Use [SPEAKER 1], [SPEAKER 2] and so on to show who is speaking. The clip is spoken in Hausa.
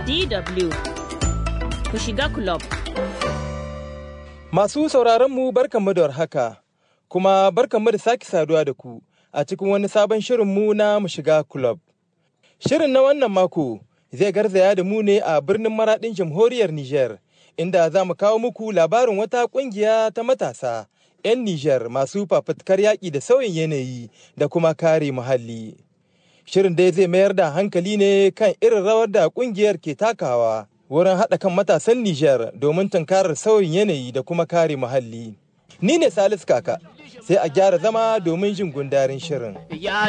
[SPEAKER 1] DW ku shiga club.
[SPEAKER 2] Masu sauraron mu barkanmu da warhaka, kuma barkanmu da sake saduwa da ku a cikin wani sabon shirinmu na mu shiga club. Shirin na wannan mako zai garzaya da mu ne a birnin maraɗin jamhuriyar Nijar, inda za mu kawo muku labarin wata ƙungiya ta matasa 'yan Nijar masu fafutukar yaƙi da sauyin yanayi da kuma kare muhalli. Shirin dai zai mayar da hankali ne kan irin rawar da ƙungiyar ke takawa wurin haɗa kan matasan Nijar domin tunkarar sauyin yanayi da kuma kare muhalli. Ni ne Salisu Kaka, sai a gyara zama domin jin gundarin shirin.
[SPEAKER 3] Ya